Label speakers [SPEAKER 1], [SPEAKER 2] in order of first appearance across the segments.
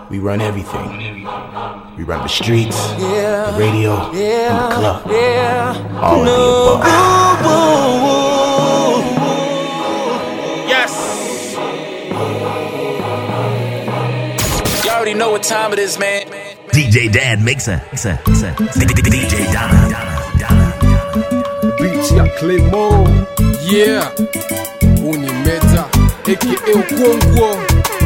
[SPEAKER 1] We run everything. We run the streets,
[SPEAKER 2] Yeah.
[SPEAKER 1] the radio, and the
[SPEAKER 2] Yeah,
[SPEAKER 1] club.
[SPEAKER 2] yeah.
[SPEAKER 1] All of the
[SPEAKER 2] No,
[SPEAKER 1] above.
[SPEAKER 2] woo, woo, woo.
[SPEAKER 3] Yes. You already know what time it is, man.
[SPEAKER 4] DJ Dan Mixer. Mixer. Mixer. DJ Donna. Donna. Donna.
[SPEAKER 5] beat ya Claymo
[SPEAKER 6] yeah uni meta aka ukongwo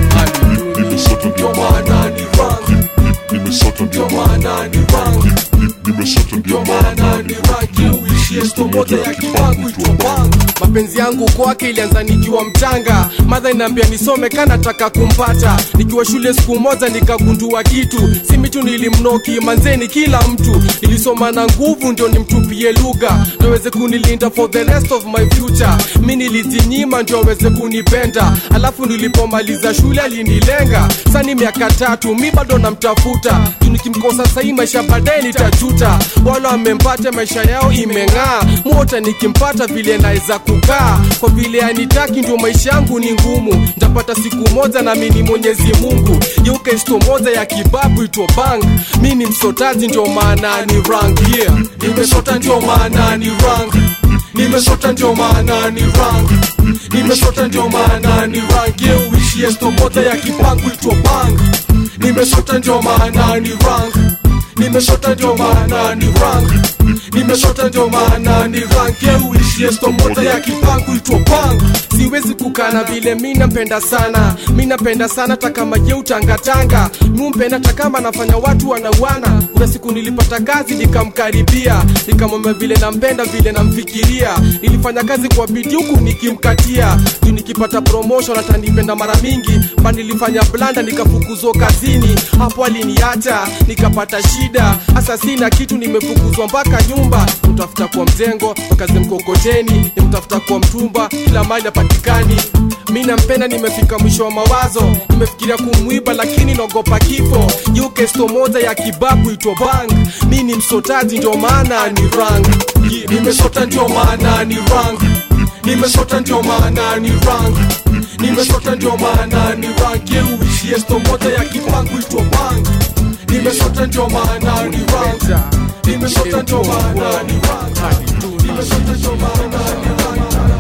[SPEAKER 7] Nimesota ndio maana ni rank Nimesota ndio maana ni rank Nimesota ndio maana ni rank Uishi esto moja ya kipangu itwa bang
[SPEAKER 6] mapenzi yangu kwake ilianza nikiwa mchanga madha inaambia nisome kanataka kumpata nikiwa shule siku moja nikagundua kitu si mitu nilimnoki manzeni kila mtu ilisoma na nguvu ndio nimtupie lugha ndioweze kunilinda for the rest of my future mi nilijinyima ndio aweze kunipenda alafu nilipomaliza shule alinilenga sani miaka tatu mi bado namtafuta juu nikimkosa sahii maisha baadaye nitajuta wale wamempata maisha yao imeng'aa mota nikimpata vile naweza kukaa kwa vile anitaki ndio maisha yangu ni ngumu ntapata siku moja na mini mwenyezi mungu yeuke sto moja ya kibabu ito bang mi ni msotaji ndio maana ni rank yeah.
[SPEAKER 7] Nimesota ndio maana ni rank Nimesota ndio maana ni rank Nimesota ndio maana ni rank Ye uishi esto moja ya kipangu itwa bang Nimesota ndio maana ni rank Nimesota ndio maana ni rank Nimesota ndio maana ni rank Ye uishi esto moja ya kipangu itwa bang
[SPEAKER 6] siwezi kukana vile mi napenda sana mi napenda sana takama je utangatanga mumpenda takama nafanya watu wanauana kuna siku nilipata kazi nikamkaribia nikamwambia vile nampenda vile namfikiria nilifanya kazi kwa bidii huku nikimkatia juu nikipata promotion atanipenda mara mingi ba nilifanya blanda nikafukuzwa kazini hapo aliniacha nikapata shida hasa sina kitu nimefukuzwa mpaka nyumba mtafuta kwa mjengo wakazi mkokoteni nimtafuta kwa mtumba kila mali apatikani mi nampenda nimefika mwisho wa mawazo nimefikiria kumwiba lakini naogopa kifo yuke sto moja ya kibabu itwa bang mi ni msotaji ndio maana ni rang
[SPEAKER 7] Nimesota ndio maana ni rank Nimesota ndio maana ni rank Nimesota ndio maana ni rank Ye uishi esto moja ya kipangu itwa bang Nimesota ndio maana ni rank Nimesota ndio maana ni rank Nimesota ndio maana ni rank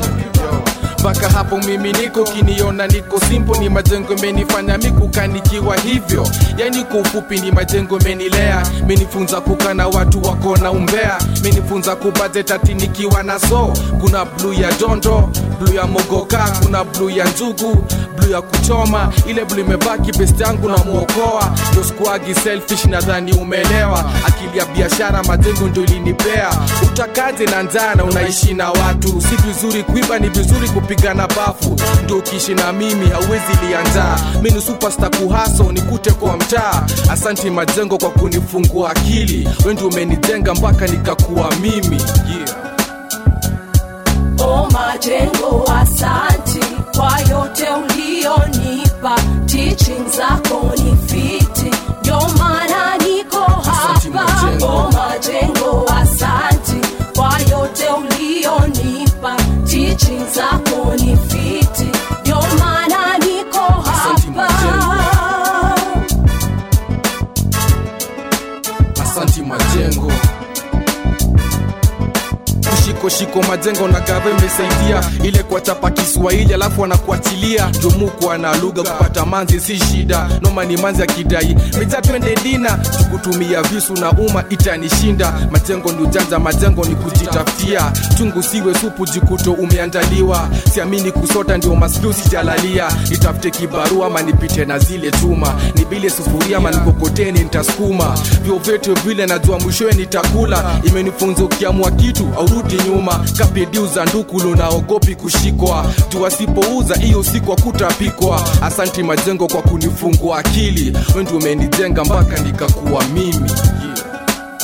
[SPEAKER 6] mpaka hapo mimi niko kiniona niko simpo ni majengo menifanya mikukanikiwa hivyo yani kwa ufupi ni majengo menilea menifunza kuka na watu wako na umbea menifunza kubajetati nikiwa na so kuna bluu ya dondo bluu ya mogoka kuna bluu ya njugu bluu ya kuchoma ile bluu imebaki best yangu na mwokoa ndo sikuagi selfish nadhani umeelewa akili ya biashara majengo ndo ilinipea utakaje na njaa na unaishi na watu si vizuri kuiba ni vizuri kupigana bafu ndo ukiishi na mimi hauwezi lianjaa mi ni superstar kuhaso nikute kwa mtaa asanti majengo kwa kunifungua akili wendi umenijenga mpaka nikakuwa mimi yeah.
[SPEAKER 8] O majengo, asanti kwa yote ulionipa, teaching zako ni fiti, ndio maana niko
[SPEAKER 6] Asanti,
[SPEAKER 8] hapa.
[SPEAKER 6] Majengo.
[SPEAKER 8] O majengo, asanti kwa yote ulionipa, teaching zako ni fiti, ndio maana niko
[SPEAKER 6] Asanti,
[SPEAKER 8] hapa.
[SPEAKER 6] asanti majengo shiko shiko majengo na gava imesaidia ile kuwachapa kiswahili alafu wanakuachilia jomukwa na lugha kupata manzi si shida noma ni manzi akidai meja twende dina tukutumia visu na umma itanishinda majengo ni ujanja majengo ni kujitafutia chungu siwe supu jikuto umeandaliwa siamini kusota ndio maskiu sijalalia nitafute kibarua ama nipite na zile chuma nibile sufuria ama nikokoteni nitasukuma vyovyote vile najua mwishowe nitakula imenifunza ukiamua kitu aurudi nyuma kapidiu za ndukulu naogopi kushikwa juu asipouza hiyo siku akutapikwa asanti majengo kwa kunifungua akili wendi umenijenga mpaka nikakuwa mimi yeah.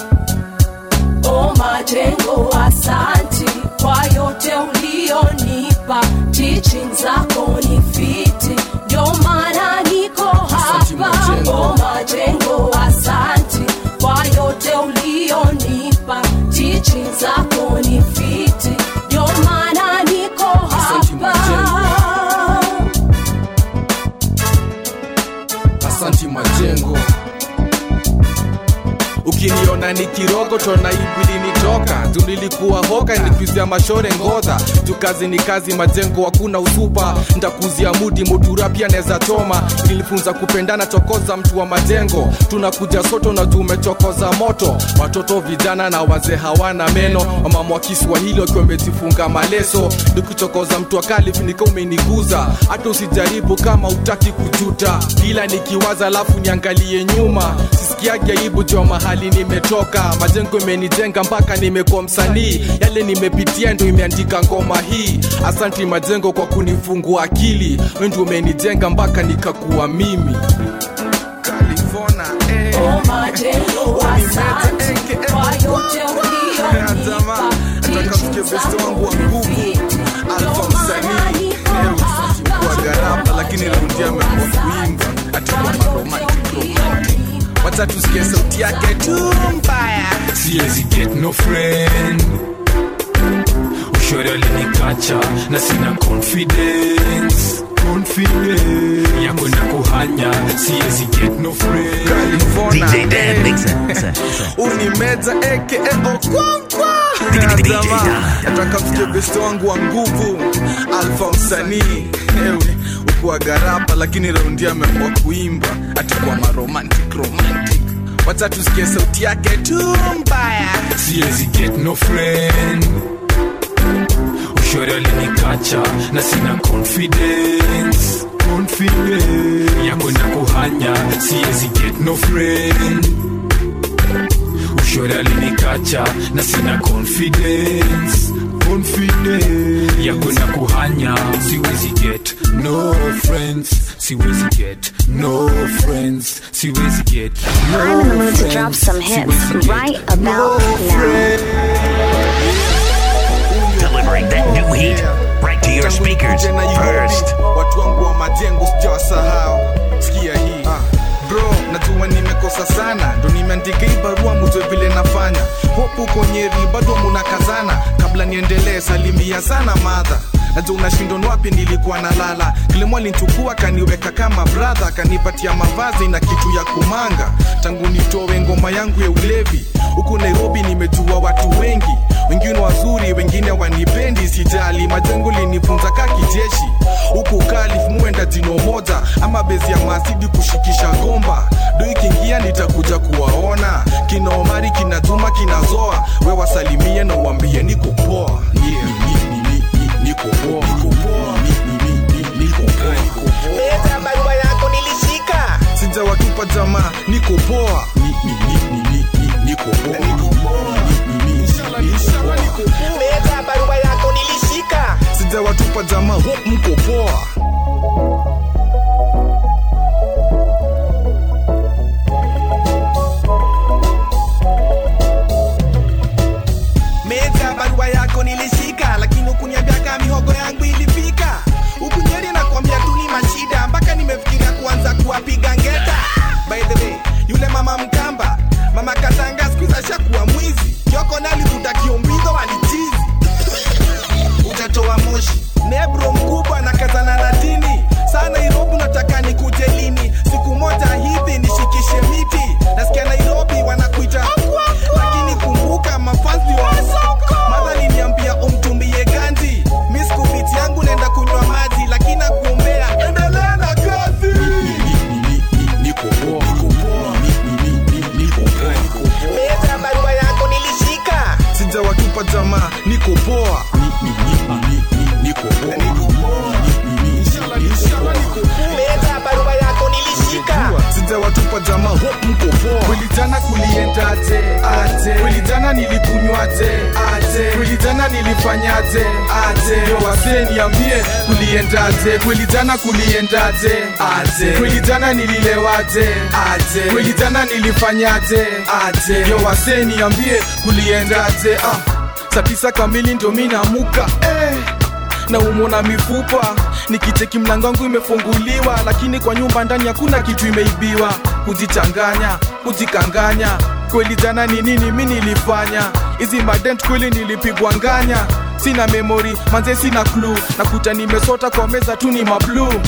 [SPEAKER 8] O majengo, asanti kwa yote ulionipa, teaching zako ni fiti, ndio maana niko
[SPEAKER 6] Asanti,
[SPEAKER 8] hapa.
[SPEAKER 6] Majengo.
[SPEAKER 8] O majengo, asanti kwa yote ulionipa, teaching zako ni fiti, ndio maana niko
[SPEAKER 6] Asanti,
[SPEAKER 8] hapa.
[SPEAKER 6] asanti majengo ukiniona ni kirogo tona ibili nitoka tu nilikuwa hoka nikuzia mashore ngodha tu kazi ni kazi majengo hakuna usupa ntakuzia mudi motura pia neza choma nilifunza kupendana chokoza mtu wa majengo tunakuja soto na tumechokoza moto watoto vijana na wazee hawana meno wamama wa kiswahili wakiwa wamejifunga maleso nikuchokoza mtu akali nika umeniguza hata usijaribu kama utaki kujuta ila nikiwaza alafu niangalie nyuma sisikiage aibu jo mahali nimetoka majengo imenijenga mpaka nimekuwa msanii yale nimepitia ndo imeandika ngoma hii asanti majengo kwa kunifungua akili wendi umenijenga mpaka nikakuwa mimi California, eh.
[SPEAKER 8] Oh, majengo asante kwa yote ulionipa
[SPEAKER 6] nataka msikie besti wangu wa nguvu alfa msanii leo kwa gharama lakini raundi amekuwa kuimba atakuwa maromantic romantic wacha tusikie sauti yake tu mbaya
[SPEAKER 9] siwezi get no friend ushori alinikacha na sina confidence confidence ya kwenda kuhanya siwezi get no friend
[SPEAKER 6] California,
[SPEAKER 4] DJ Dan
[SPEAKER 6] eh.
[SPEAKER 4] Mixer. Mixer, mixer.
[SPEAKER 6] unimeza eke okwankwa
[SPEAKER 4] DJ
[SPEAKER 6] Jamaa,
[SPEAKER 4] Dan.
[SPEAKER 6] nataka msikie besti wangu wa nguvu alfa msanii ewe ukuwa garapa lakini raundi amekuwa kuimba atakuwa maromantic romantic wacha tusikie sauti yake tu mbaya
[SPEAKER 9] siwezi get no friend ushori alinikacha na sina confidence confidence ya kwenda kuhanya siwezi get no friend ushori alinikacha na sina confidence confidence ya kwenda kuhanya siwezi get no friends siwezi get no friends siwezi get no
[SPEAKER 10] I'm in the mood to
[SPEAKER 9] friends.
[SPEAKER 10] drop some hits
[SPEAKER 9] Siwezi get
[SPEAKER 10] right about now.
[SPEAKER 4] Delivering that new heat right to your
[SPEAKER 6] Tangu
[SPEAKER 4] speakers
[SPEAKER 6] nikuje Nairobi,
[SPEAKER 4] first.
[SPEAKER 6] watu wangu wa majengo sijawasahau sikia hii ah. bro najua nimekosa sana ndo nimeandika hii barua mujwe vile nafanya hopu uko nyeri bado munakazana kabla niendelee salimia sana madha najua unashindwa ni wapi nilikuwa nalala kilimo alinchukua kaniweka kama bradha kanipatia mavazi na kitu ya kumanga tangu nitowe ngoma yangu ya ulevi huku nairobi nimejua watu wengi wengine wazuri wengine wanipendi sijali majengo linifunza ka kijeshi huku kalif muenda jino moja ama bezi ya masidi kushikisha gomba do ikiingia nitakuja kuwaona kina omari kina juma kina zoa we wasalimie na uambie niko poa yeah, ni- ni- ni- ni- niko poa, niko poa, ni- ni- ni- ni- niko poa, niko poa.
[SPEAKER 2] Leta barua yako nilishika
[SPEAKER 6] sijawatupa jamaa niko poa Ni- ni- ni- ni- ni- ni- niko poa. Ni- ni- ni- ni- niko poa.
[SPEAKER 2] Leta barua yako nilishika
[SPEAKER 6] sijawatupa jamaa hope mko poa
[SPEAKER 2] Meta barua yako nilishika lakini ukuniambia kama mihogo yangu ilifika ukunyeri na kuambia tu ni mashida mpaka nimefikiria kuanza kuwapiga ngeta by the way yule mama mkamba mama katanga siku ashakuwa mwizi kioko nalivuta kiombizo walichizi utatoa moshi nebro mkubwa na kazana na dini saa nairobi nataka nikuje lini siku moja hivi nishikishe miti nasikia nairobi wanakuita lakini kumbuka mafanzi madha liniambia umtumbie ganji miskubiti yangu naenda kunywa maji lakini nakuombea endelea na kazi
[SPEAKER 6] niko poa niko poa Ni- ni- ni- ni- niko poa niko poa
[SPEAKER 2] leta barua yako nilishika
[SPEAKER 6] sijawatupa jamaa niko poa Ni- ni- ni- ni- ni- niko poa niko poa Ni- ni- ni- ni- niko poa
[SPEAKER 2] leta barua yako nilishika
[SPEAKER 6] sijawatupa jamaa hope mko poa kweli jana kuliendaje aje kweli jana nilikunywaje aje kweli jana nilifanyaje aje yo wasee niambie kuliendaje kweli jana kuliendaje aje kweli jana nililewaje aje kweli jana nilifanyaje aje yo wasee niambie kuliendaje ah saa tisa kamili ndo mi namuka eh na umona mifupa nikicheki mlango wangu imefunguliwa lakini kwa nyumba ndani hakuna kitu imeibiwa kujichanganya kujikanganya kweli jana ni nini mi nilifanya hizi madent kweli nilipigwa nganya sina memori manze sina klu nakuta nimesota kwa meza tu ni mablu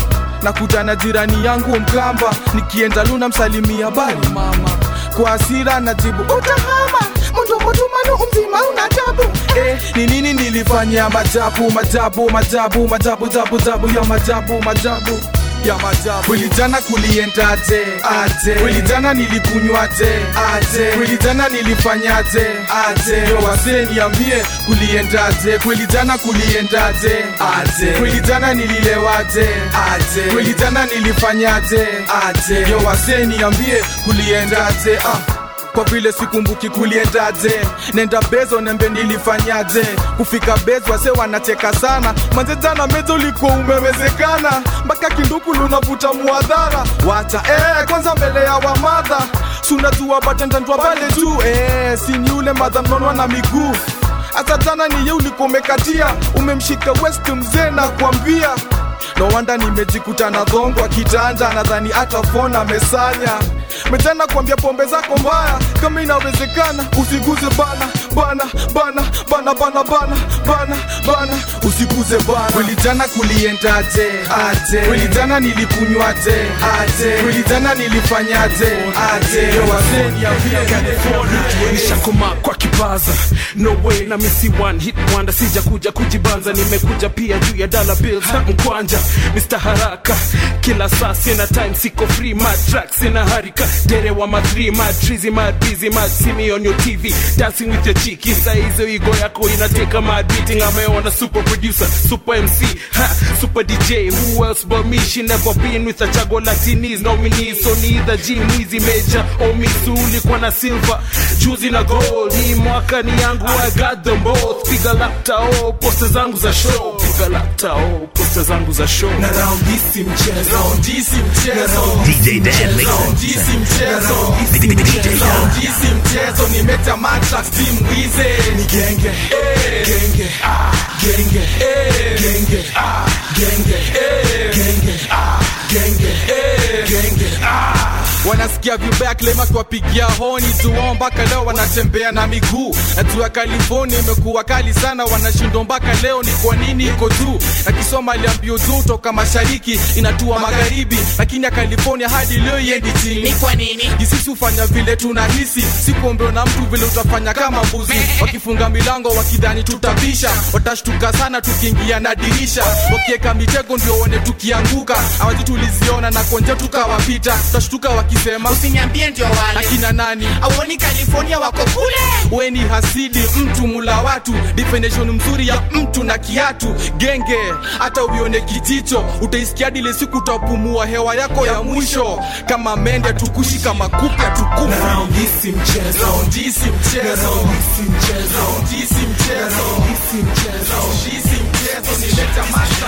[SPEAKER 6] nakutana jirani yangu mkamba nikienda luna msalimia bali mama kwa asira najibu utahama mndomotumanu mzima una tabu eh, ni nini nilifanya majabu majabu majabu majabu jabu jabu ya majabu majabu ya majabu kweli jana kuliendaje aje kweli jana nilikunywaje aje kweli jana nilifanyaje aje yo wasee niambie kuliendaje kweli jana kuliendaje aje kweli jana nililewaje aje kweli jana nilifanyaje aje yo wasee niambie kuliendaje ah kwa vile sikumbuki kuliendaje nenda bezo nembe nilifanyaje kufika bezo wase wanacheka sana manze jana mezo ulikuwa umewezekana mpaka kinduku lunavuta muadhara wacha eh, kwanza mbele ya wamadha sunajua batendandwa pale tu eh, sini ule madha mnonwa na miguu hata jana niye ulikuwa umekatia umemshika west mzee na kuambia no wanda nimejikuta na dhongwa kitanda nadhani hata fona amesanya metana kuambia pombe zako mbaya kama inawezekana usiguze bana bana bana bana bana bana bana bana usiguze bana kweli jana kuliendaje aje kweli jana nilikunywaje aje kweli jana nilifanyaje aje yo wazee niambie
[SPEAKER 9] nishakoma kwa kibaza no way na misi one hit wonder sija kuja kujibanza nimekuja pia juu ya dollar bills mkwanja Mr. haraka kila saa sina time siko free mad track sina harika dere wa ma three mad trizy mad busy mad see me on your TV dancing with your chiki saa hizo igo yako inateka mad beating ameona super producer super MC ha, super DJ who else but me she never been with a chago latinis nominees so neither G Mwizi Major or Miss ulikuwa na silver juzi na gold hii mwaka ni yangu I got them both piga laptop posta zangu za show piga laptop posta zangu za show
[SPEAKER 7] na raundi si mchezo raundi si mchezo
[SPEAKER 4] DJ Dan Mixer.
[SPEAKER 7] raundi si mchezo
[SPEAKER 4] DJ Dan.
[SPEAKER 7] raundi si mchezo nimeta matrax team wize ni genge eh, genge ah genge eh, genge ah genge eh, genge ah genge eh, genge ah
[SPEAKER 6] wanasikia vibaya klema kiwapigia honi tuwao mpaka leo wanatembea na miguu natua california imekuwa kali sana wanashindwa mpaka leo ni kwa nini iko juu na kisoma aliambio juu toka mashariki inatua magharibi lakini ya california hadi leo iendi chini
[SPEAKER 2] Ni kwa nini?
[SPEAKER 6] jisisi hufanya vile tunahisi sikuombewa na mtu vile utafanya kama mbuzi wakifunga milango wakidhani tutabisha watashtuka sana tukiingia na dirisha wakieka mitego ndio one tukianguka awaji tuliziona na konje tukawapita tutashtuka wakisema
[SPEAKER 2] usiniambie ndio wale
[SPEAKER 6] akina nani
[SPEAKER 2] auoni california wako kule
[SPEAKER 6] weni hasidi mtu mula watu definition mzuri ya mtu na kiatu genge hata uione kijicho utaisikia dile siku utapumua hewa yako ya mwisho kama mende tukushi kama kupya tukufu
[SPEAKER 7] na raundi si mchezo raundi si mchezo raundi si mchezo raundi si mchezo raundi si mchezo raundi si mchezo nileta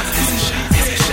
[SPEAKER 7] matrax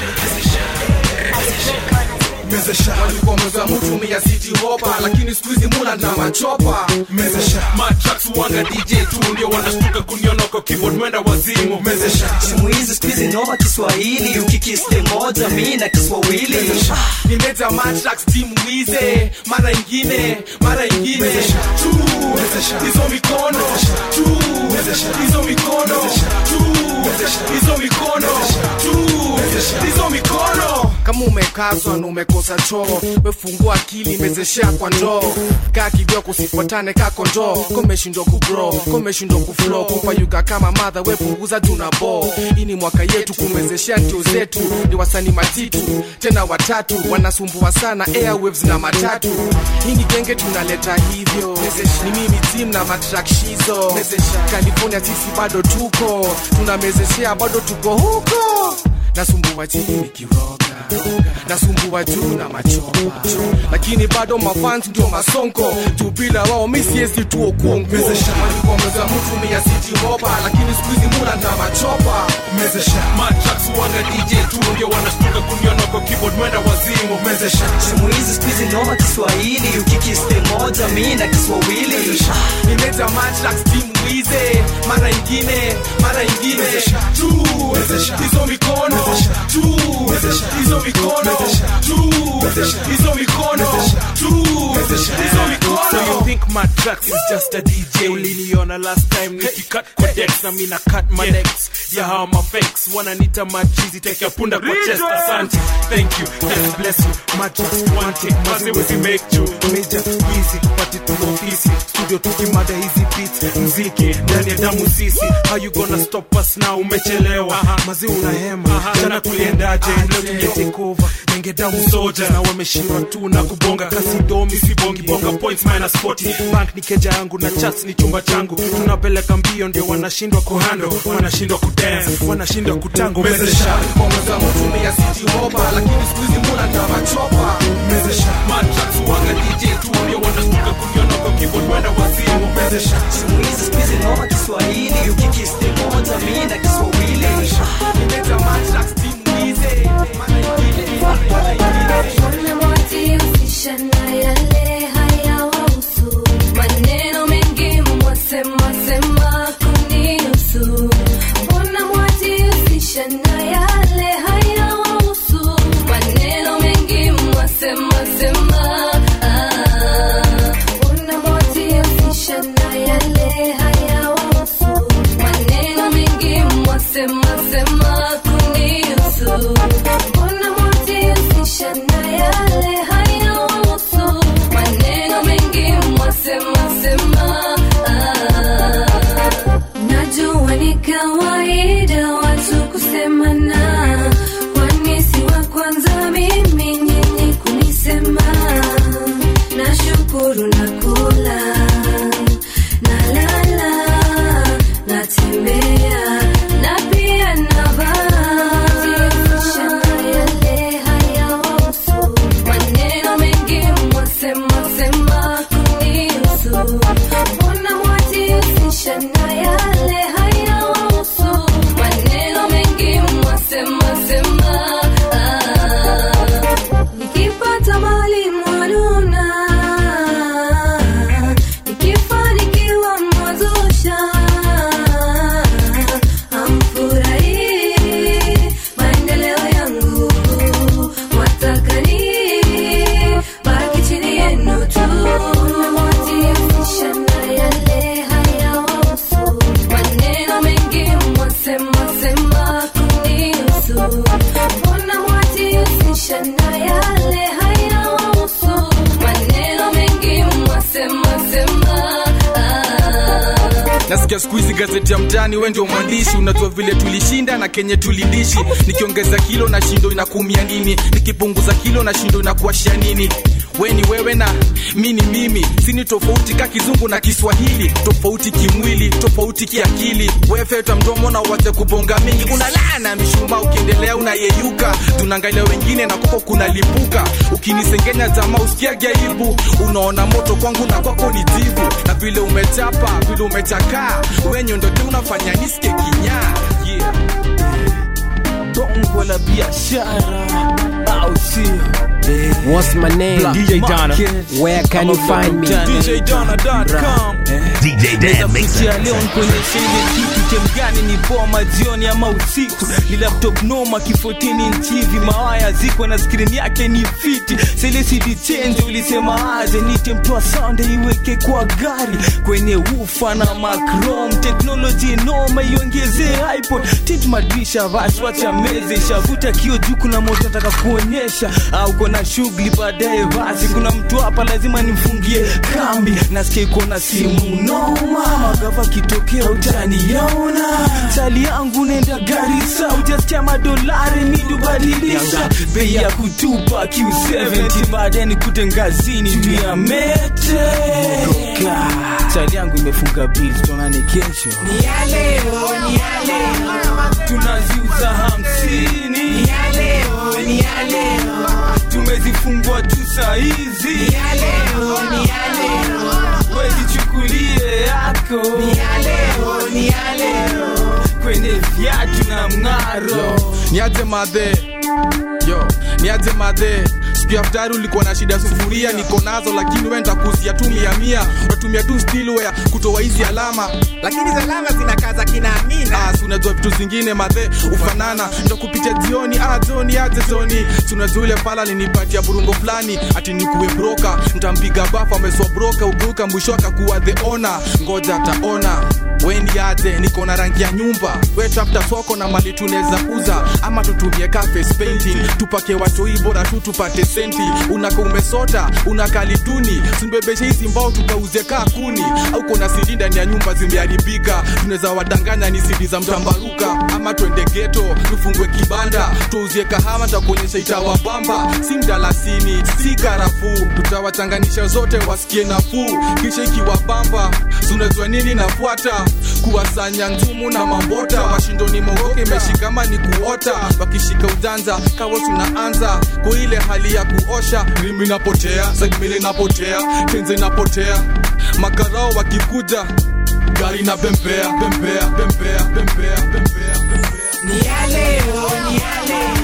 [SPEAKER 7] mezesha
[SPEAKER 6] walikuwa mweza mutumia city hopa lakini siku hizi muna na machopa
[SPEAKER 7] mezesha
[SPEAKER 9] matrax wanga DJ tu ndio wanashtuka kuniona kwa keyboard mwenda wazimu
[SPEAKER 7] mezesha
[SPEAKER 11] simu hizi siku hizi noma kiswahili ukikiste moja mi na kiswahili
[SPEAKER 6] nimeta matrax team wize mara ingine mara ingine tu hizo mikono tu hizo mikono tu hizo mikono tu hizo mikono kama umekazwa na umekosa choo wefungua akili mezeshea kwa ndoo kaa kidogo usifuatane ka kondoo komeshindwa kubro komeshindwa kuflo kupayuka kama madha wepunguza tuna bo hii ni mwaka yetu kumwezeshea ntio zetu ni wasani matitu tena watatu wanasumbua sana airwaves na matatu hii ni genge tunaleta hivyo ni mimi tim na matrakshizo california sisi bado tuko tunamezeshea bado tuko huko nasumbua chini nikiroga nasumbua juu na machopa lakini bado mafans ndio masonko juu bila wao mi siezi tuo kuongoalikuongeza mtu mia siti hopa lakini siku hizi muna na machopa
[SPEAKER 7] mezesha
[SPEAKER 9] matrax wanga DJ tu ndio wanashtuka kuniona kwa keyboard mwenda wazimu
[SPEAKER 7] mezesha
[SPEAKER 11] simu hizi siku hizi noma kiswahili ukikiste moja mi na kiswahili
[SPEAKER 6] nimeta matrax team wize mara ingine mara ingine tu hizo mikono tu hizo mikono tu
[SPEAKER 9] hizo mikono tu hizo mikono
[SPEAKER 6] So you think my tracks is just a DJ uliniona last time nikicut kwa decks na mina cut my necks ya hawa mafakes wananita machizi tekea punda kwa chest asante thank you God bless you my just want it maze wezi make you major easy pati tu ofisi studio tukimada hizi beats mziki ndani ya damu sisi how you gonna stop us now umechelewa mazi unahema jana tuliendaje leo tunge take over nenge damu soja na wameshindwa tu na kubonga kasi domi sibongi bonga points minus 40 bank ni keja yangu na chats ni chumba changu tunapeleka mbio ndio wanashindwa kuhando wanashindwa kudance wanashindwa kutango mezesha
[SPEAKER 2] Ongeza mtumia city hopper lakini siku hizi muna ndama chopa
[SPEAKER 6] mezesha matracks wanga DJ tu ndio wanastuka kuniona kwa keyboard wenda wazimu mezesha
[SPEAKER 11] siku hizi siku hizi noma Kiswahili ukikiste moja mimi na Kiswahili
[SPEAKER 2] Nimeta matracks timu hizi
[SPEAKER 8] Wanawajihusisha na yale hayawahusu. Maneno mengi mwasema sema kunihusu. Wanawajihusisha na yale hayawahusu. Maneno mengi mwasema sema ah. Wanawajihusisha na yale hayawahusu. Maneno mengi mwasema sema kunihusu. Mbona mwajihusisha na yale hayahusu? Maneno mengi mwasema sema ah. Najua ni kawaida watu kusemana, kwani si wa kwanza mimi nyinyi kunisema. Nashukuru na kula na lala natembea na pia navaa yale hayahusu maneno mengi mwasema sema kunihusu mbona mwajihusisha na yale hayahusu maneno mengi mwasema sema ah. nikipata mali mwanuna nikifanikiwa mwazusha amfurahi maendeleo yangu watakani baki chini yenu tu mwajihusisha na yale hayahusu maneno mengi mwasema sema kunihusu mbona mwajihusisha na yale hayahusu maneno mengi mwasema sema ah.
[SPEAKER 6] nasikia siku hizi gazeti ya mtani we ndio mwandishi unajua vile tulishinda na kenye tulidishi nikiongeza kilo na shindo inakumia nini nikipunguza kilo na shindo inakuashia nini we ni wewe na mi ni mimi sini tofauti ka kizungu na kiswahili tofauti kimwili tofauti kiakili wefeta mdomo na uwache kubonga mingi unalaa na mishuma ukiendelea unayeyuka tunaangalia wengine na kwako kunalipuka ukinisengenya jamaa usikiage aibu unaona moto kwangu na kwako ni jivu na vile umechapa vile umechakaa wenye ndo ndio unafanya nisike kinyaa yeah.
[SPEAKER 12] bongo la biashara au sio
[SPEAKER 5] What's my name?
[SPEAKER 12] Black
[SPEAKER 5] DJ Donna.
[SPEAKER 12] Market.
[SPEAKER 5] Where can you find me?
[SPEAKER 12] DJDonna.com.
[SPEAKER 4] DJ Dan Mixer.
[SPEAKER 12] ya leo nikuonyesha ile kitu chemgani ni boma jioni ama usiku ni laptop noma kifotini nchivi mawaya ziko na skrini yake ni fiti selesidi chenje ulisema aje nite mtoa sande iweke kwa gari kwenye ufa na macrom teknoloji noma iongezee ipod tint madrisha vas wacha meze shavuta kio juu kuna moto nataka kuonyesha au kona shughuli baadaye basi kuna mtu hapa lazima nimfungie kambi nasikia iko na simu noma magava kitokea utaniona sali yangu nenda garisa ujasikia madolari midubadilisha bei ya kutupa q70 baadaye nikute ngazini juu ya mete Ka, sali yangu imefunga bil tuonane kesho tunaziuza hamsini tumezifungwa tu saizi wezichukulie yako kwenye viatu na mng'aro
[SPEAKER 6] niaje madhe yo niaje madhe siku ya ftari ulikuwa na shida sufuria niko nazo lakini wenda kuzia tu mia mia unatumia tu stilware kutoa hizi alama
[SPEAKER 2] lakini salama zinakaza kina amina
[SPEAKER 6] Ah, si unajua vitu zingine madhe ufanana ndo kupitia jioni ah, joni aje joni Si unajua ule pala linipatia burungo fulani ati nikuwe broka ntampiga bafu ameswa broka uguka mwisho akakuwa the ona ngoja ataona weni aje niko na rangi ya nyumba we tafuta soko na mali tunaweza uza ama tutumie ka face painting tupake watoi bora tu tupate senti unaka umesota unakaliduni simbebeshe hizi mbao tukauze kaa kuni au kona sidi ndani ya nyumba zimeharibika tunaweza wadanganya ni sidi za mtambaruka ama twende geto tufungwe kibanda tuuzie kahawa takuonyesha itawabamba si mdalasini si karafuu tutawachanganisha zote wasikie nafuu kisha ikiwabamba tunajua nini nafuata kuwasanya nzumu na mambota washindoni mogoke imeshikama ni kuota wakishika ujanja kawo tunaanza kwa ile hali ya kuosha rimi napotea sagmili napotea tenze napotea makarao wakikuja gari na bembea bembea bembea bembea bembea
[SPEAKER 2] ni ya leo ni ya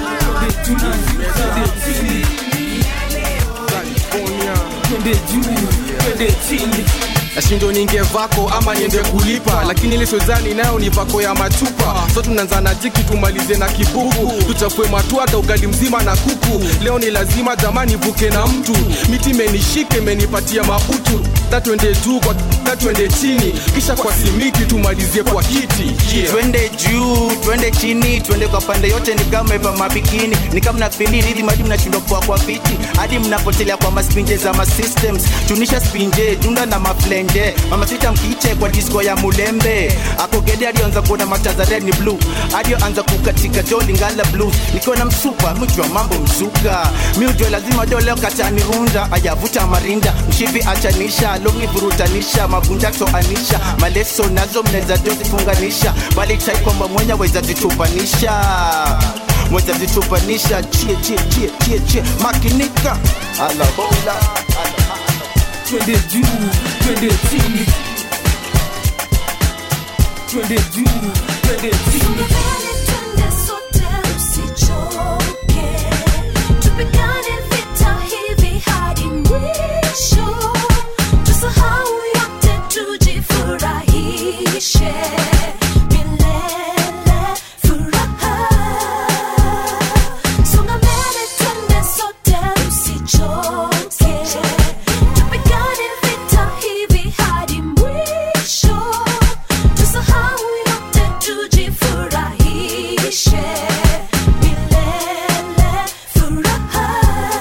[SPEAKER 6] nashindo ninge vako ama niende kulipa lakini ile sozani nayo ni vako ya machupa so tunaanza na jiki tumalize na kibuku tuchafue matwata ugali mzima na kuku leo ni lazima jamani vuke na mtu miti imenishike imenipatia mautu tatwende juu kwa tatwende chini kisha kwa simiti tumalizie kwa kiti yeah.
[SPEAKER 13] twende juu twende chini twende kwa pande yote ni kama eva mabikini ni kama nafili ridhi hadi mnashindwa kwa kwa fiti hadi mnapotelea kwa maspinje za masystems tunisha spinje tunda na maflenje mama sita mkiche kwa disco ya mulembe akogede alioanza kuona mataza red ni blue alioanza kukatika joli ngala blues nikiwa na msupa mjua mambo mzuka mi ujua lazima doleo katani runda ayavuta marinda mshipi achanisha longi vurutanisha mavunja anisha maleso nazo mnaweza jozifunganisha bali chai kwamba mwenye weza zitupanisha mweza zitupanisha chie chie chie chie chie makinika alabola
[SPEAKER 12] twende juu twende chini twende juu twende chini
[SPEAKER 8] Tupigane vita hivi hadi mwisho, tusahau yote, tujifurahishe milele, furaha. Songa mbele, twende sote, usichoke. Tupigane vita hivi hadi mwisho, tusahau yote, tujifurahishe milele, furaha.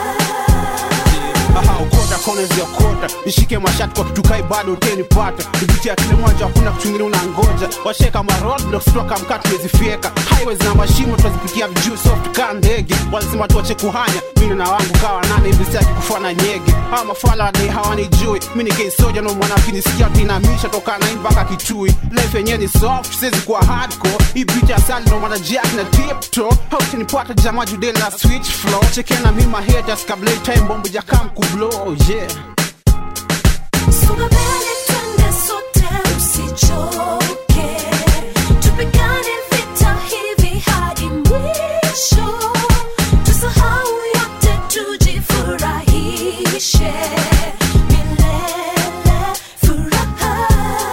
[SPEAKER 14] Aha, ukota kona ziokota nishike mashati kwa kitukai bado utenipata kupitia kile mwanja hakuna kuchungilia unangoja washeka maroadblocks toka mkati tumezifyeka highways na mashimo tunazipitia vijuu soft kaa ndege wanasema tuache kuhanya mimi na wangu kawa nane hivi sitaki kufana nyege hawa mafala wadai hawanijui mi ni keisoja no mwana kinisikia tinamisha toka nai mpaka kitui life yenyewe ni soft siwezi kuwa hardcore hii beat ya sali no mwana jack na tipto hautinipata jamaa judeli na switch flow chekena mi mahaters kabla hii time bombo jakam kublow yeah
[SPEAKER 8] Songa mbele, twende sote, usichoke. Tupigane vita hivi hadi mwisho, tusahau yote, tujifurahishe milele, furaha.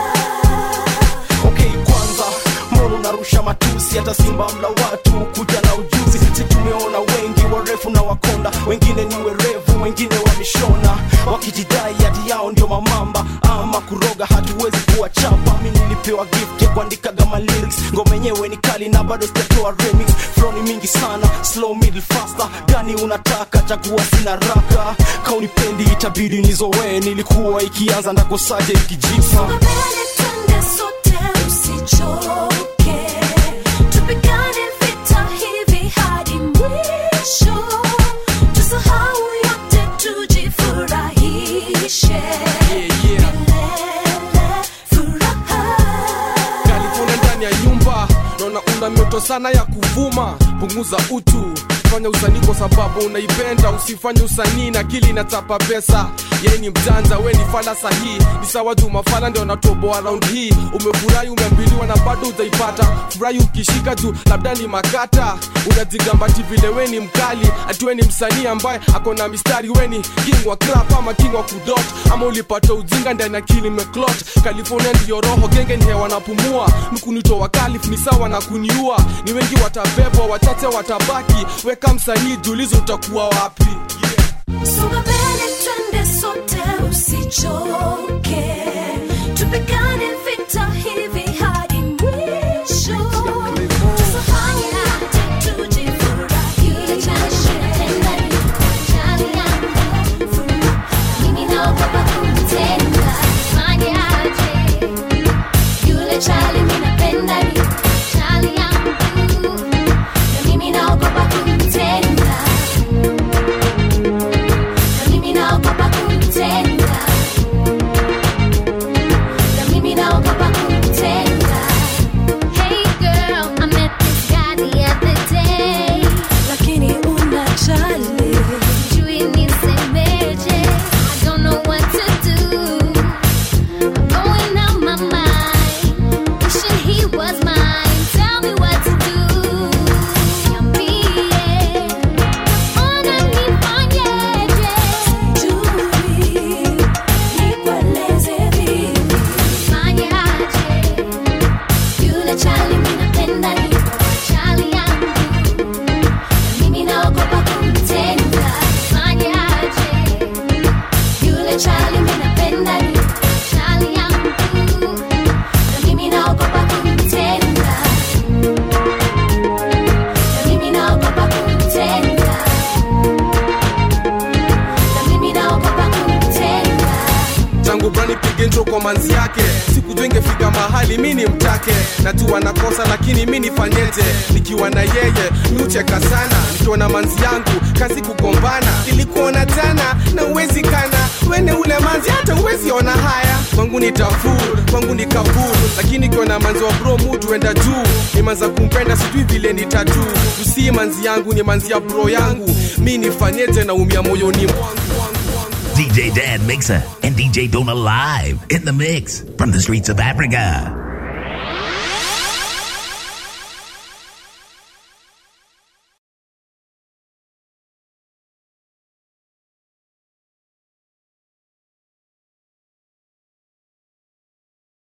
[SPEAKER 11] okay kwanza mbona unarusha matusi hata simba mla watu kuja na ujuzi si tumeona wengi warefu na wakonda wengine ni werevu wengine wameshona wakijidai hati yao ndio mamamba ama kuroga hatuwezi kuwachapa mi nilipewa gift ya kuandikaga ma lyrics ngoma yenyewe ni kali na bado sijatoa remix flow ni mingi sana slow middle faster gani unataka chagua sina raka kaunipendi itabidi nizowee nilikuwa ikianza ndakosaje ikijipa
[SPEAKER 8] Songa mbele, twende sote, usichoke. Tupigane vita hivi hadi mwisho, tusahau yote, tujifurahishe milele, furaha.
[SPEAKER 6] California ndani ya nyumba naona una mioto sana ya kuvuma punguza utu fanya usanii kwa sababu unaipenda usifanye usanii na kili inatapa pesa yeye ni mjanja we ni fala sahii ni sawa juu mafala ndio natoboa round hii umefurahi umeambiliwa na bado utaipata furahi ukishika juu labda ni makata unajigambati vile we ni mkali atiwe ni msanii ambaye ako na mistari we ni king wa crap ama king wa kudot ama ulipata ujinga ndani ya kili meklot california ndiyo roho genge ni hewa napumua nukunitoa kalif ni sawa na kuniua ni wengi watabebwa wachache watabaki weka msanii julizo utakuwa wapi
[SPEAKER 8] Songa mbele twende sote usichoke tupigane vita hivi hadi mwisho tusafanye hata tujifurahishe Jali yangu, mimi naogopa kumtenda fanye aje yule chali mimi napenda ni chali yangu na mimi naogopa kumtenda na mimi naogopa kumtenda na mimi naogopa kumtenda Hey girl, I met this guy the other day lakini unajali sijui nisemeje I don't know what to do I'm going out my mind wishing he was mine tell me what to do niambie ona nifanyeje sijui nikueleze vipi fanye aje yule chali mimi napenda ni chali yangu na mimi naogopa kumtenda fanye aje yule chali mimi napenda ni chali yangu na mimi naogopa kumtenda na mimi naogopa kumtenda na mimi naogopa kumtenda
[SPEAKER 6] tangu brani pige intro kwa manzi yake sikujua ingefika mahali mi ni mtake najua nakosa lakini mi nifanyeje nikiwa na yeye miucheka sana nikiwa na manzi yangu kazi kugombana ilikuona jana na uwezi kana wene ule manzi hata uwezi ona haya kwangu ni tafur kwangu ni kabur lakini ikiwa na manzi wa bro mutu enda juu nimanza kumpenda sijui vile ni tatu usii manzi yangu ni manzi ya bro yangu mi nifanyeje na umia moyoni mwangu
[SPEAKER 4] DJ Dan Mixer and DJ Dona live in the mix from the streets of Africa.